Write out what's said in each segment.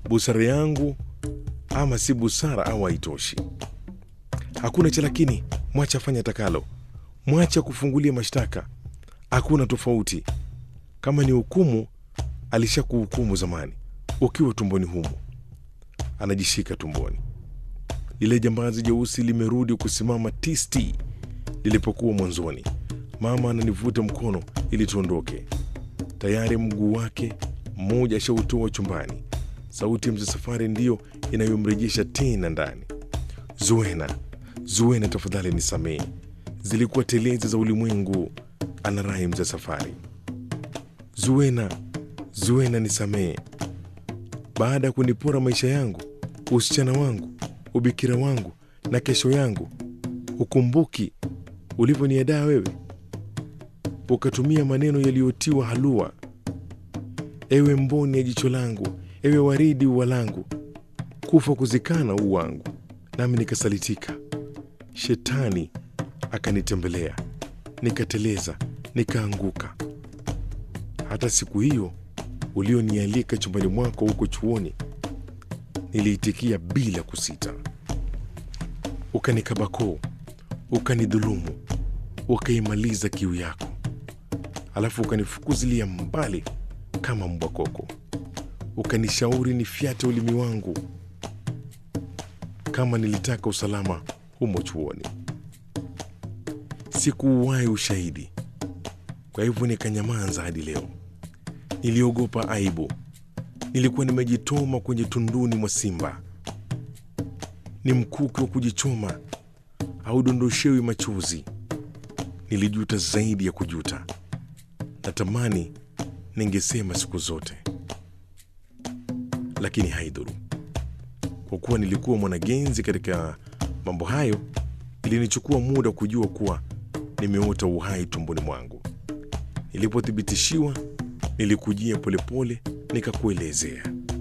busara yangu ama si busara au haitoshi. Hakuna cha lakini, mwacha afanye atakalo, mwacha kufungulia mashtaka. Hakuna tofauti. Kama ni hukumu, alishakuhukumu zamani ukiwa tumboni humo. Anajishika tumboni. Lile jambazi jeusi limerudi kusimama tisti lilipokuwa mwanzoni. Mama ananivuta mkono ili tuondoke. Tayari mguu wake mmoja ashautoa chumbani. Sauti ya mzee Safari ndiyo inayomrejesha tena ndani. Zuena, Zuena, tafadhali nisamehe, zilikuwa telezi za ulimwengu, anarai mzee Safari. Zuena, Zuena, nisamehe. Baada ya kunipora maisha yangu, usichana wangu, ubikira wangu na kesho yangu, hukumbuki ulivyoniadaa wewe, ukatumia maneno yaliyotiwa halua. Ewe mboni ya jicho langu, ewe waridi ua langu, kufa kuzikana u wangu, nami nikasalitika. Shetani akanitembelea, nikateleza, nikaanguka. Hata siku hiyo ulionialika chumbani mwako huko chuoni, niliitikia bila kusita. Ukanikabakoo, ukanidhulumu, ukaimaliza kiu yako, alafu ukanifukuzilia mbali kama mbwa koko, ukanishauri nifyate ulimi wangu kama nilitaka usalama humo chuoni. Sikuuwahi ushahidi, kwa hivyo nikanyamaza hadi leo. Niliogopa aibu, nilikuwa nimejitoma kwenye tunduni mwa simba. Ni mkuki wa kujichoma, haudondoshewi machozi. Nilijuta zaidi ya kujuta, natamani ningesema siku zote, lakini haidhuru. Kwa kuwa nilikuwa mwanagenzi katika mambo hayo, ilinichukua muda kujua kuwa nimeota uhai tumboni mwangu. Nilipothibitishiwa, nilikujia polepole nikakuelezea.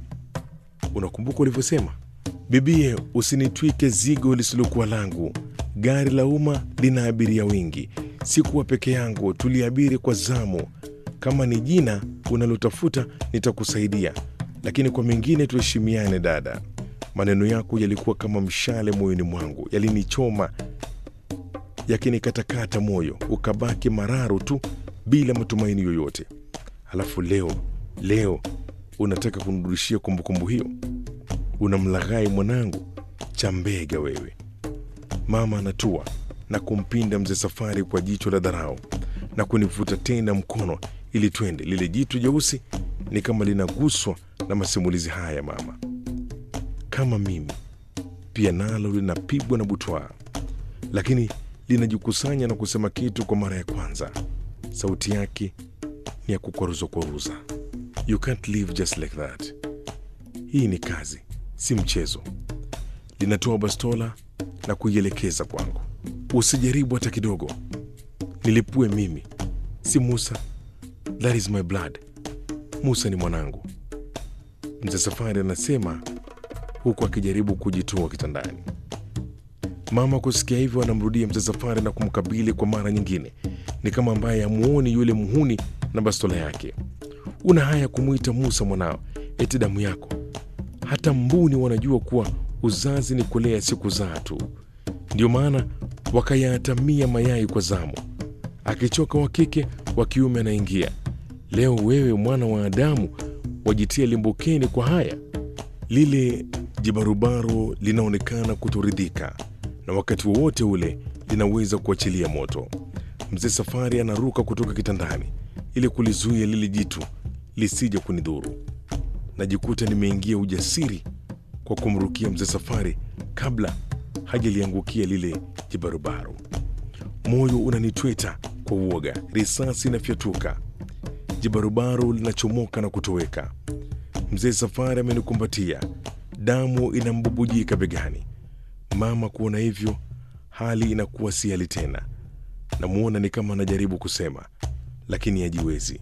Unakumbuka ulivyosema, bibie, usinitwike zigo lisilokuwa langu. Gari la umma lina abiria wengi, sikuwa peke yangu, tuliabiri kwa zamu. Kama ni jina unalotafuta nitakusaidia, lakini kwa mengine tuheshimiane, dada. Maneno yako yalikuwa kama mshale moyoni mwangu, yalinichoma yakinikatakata moyo, ukabaki mararu tu bila matumaini yoyote. Halafu leo leo unataka kunirudishia kumbukumbu hiyo? Unamlaghai mwanangu, chambega wewe. Mama anatua na kumpinda mzee Safari kwa jicho la dharau na kunivuta tena mkono ili twende. Lile jitu jeusi ni kama linaguswa na masimulizi haya mama, kama mimi pia nalo linapigwa na butwaa, lakini linajikusanya na kusema kitu kwa mara ya kwanza. Sauti yake ni ya kukwaruza kwaruza. You can't live just like that. Hii ni kazi, si mchezo. Linatoa bastola na kuielekeza kwangu. Usijaribu hata kidogo, nilipue mimi, si Musa. That is my blood. Musa ni mwanangu, mzee Safari anasema huku akijaribu kujitoa kitandani. Mama kusikia hivyo, anamrudia mzee Safari na kumkabili kwa mara nyingine. Ni kama ambaye hamuoni yule muhuni na bastola yake. Una haya kumwita Musa mwanao, eti damu yako? Hata mbuni wanajua kuwa uzazi ni kulea, si kuzaa tu. Ndio maana wakayatamia mayai kwa zamu, akichoka wa kike, wa kiume anaingia. Leo wewe mwana wa Adamu wajitia limbukeni kwa haya. Lile jibarubaro linaonekana kutoridhika na wakati wowote ule linaweza kuachilia moto. Mzee Safari anaruka kutoka kitandani ili kulizuia lile jitu lisije kunidhuru. Najikuta nimeingia ujasiri kwa kumrukia mzee Safari kabla hajaliangukia lile jibarubaro. Moyo unanitweta kwa uoga, risasi inafyatuka, jibarubaro linachomoka na kutoweka. Mzee Safari amenikumbatia, damu inambubujika begani. Mama kuona hivyo, hali inakuwa si hali tena. Namwona ni kama anajaribu kusema, lakini hajiwezi.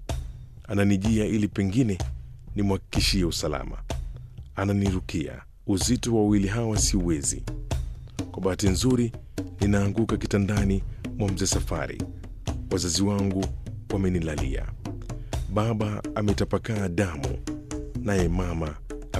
Ananijia ili pengine nimhakikishie usalama. Ananirukia. Uzito wa wawili hawa siuwezi. Kwa bahati nzuri, ninaanguka kitandani mwa mzee Safari. Wazazi wangu wamenilalia. Baba ametapakaa damu, naye mama